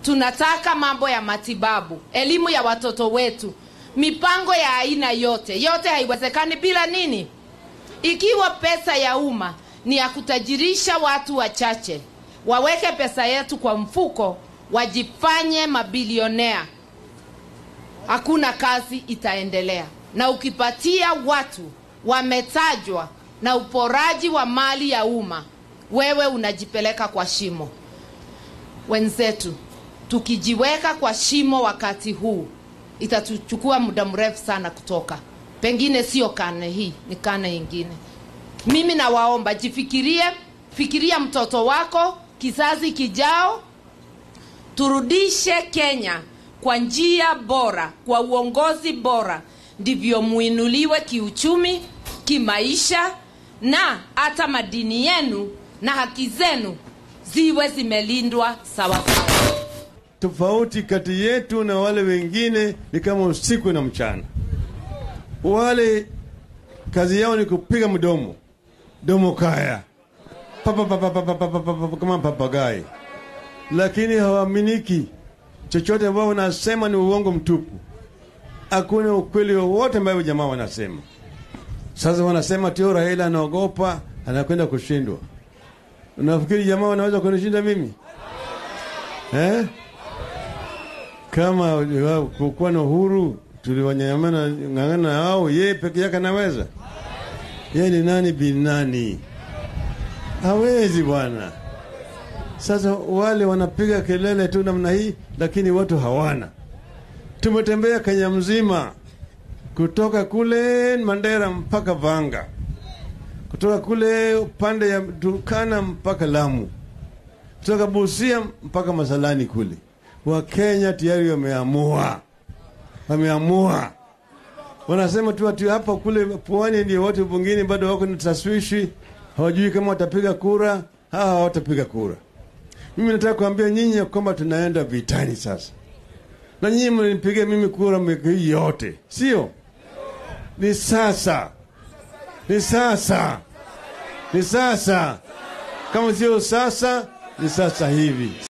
tunataka mambo ya matibabu, elimu ya watoto wetu, mipango ya aina yote. Yote haiwezekani bila nini? Ikiwa pesa ya umma ni ya kutajirisha watu wachache, waweke pesa yetu kwa mfuko, wajifanye mabilionea, hakuna kazi itaendelea. Na ukipatia watu wametajwa na uporaji wa mali ya umma, wewe unajipeleka kwa shimo. Wenzetu, tukijiweka kwa shimo wakati huu, itatuchukua muda mrefu sana kutoka. Pengine sio karne hii, ni karne ingine. Mimi nawaomba jifikirie, fikiria mtoto wako, kizazi kijao. Turudishe Kenya kwa njia bora, kwa uongozi bora, ndivyo muinuliwe kiuchumi, kimaisha, na hata madini yenu na haki zenu ziwe zimelindwa sawa sawa. Tofauti kati yetu na wale wengine ni kama usiku na mchana. Wale kazi yao ni kupiga mdomo domo kaya papa, papa, papa, papa, papa, kama papagai, lakini hawaaminiki chochote ambao wanasema ni uongo mtupu. Hakuna ukweli wowote ambayo jamaa wanasema. Sasa wanasema tio Raila anaogopa anakwenda kushindwa. Unafikiri jamaa wanaweza kunishinda mimi eh? Kama kukuwa na uhuru tuliwanyamana ng'ang'ana hao, yeye peke yake anaweza? Yeye ni nani bin nani? Hawezi bwana. Sasa wale wanapiga kelele tu namna hii, lakini watu hawana. Tumetembea Kenya mzima kutoka kule Mandera mpaka Vanga, kutoka kule upande ya Turkana mpaka Lamu, kutoka Busia mpaka Masalani kule. Wakenya tayari wameamua, wameamua. Wanasema tu ati hapa kule pwani ndio watu wengine bado wako na taswishi, hawajui kama watapiga kura hawa hawatapiga kura. Mimi nataka kuambia nyinyi ya kwamba tunaenda vitani sasa, na nyinyi mnipigia mimi kura miaka hii yote, sio? Ni sasa, ni sasa, ni sasa. Kama sio sasa, ni sasa hivi.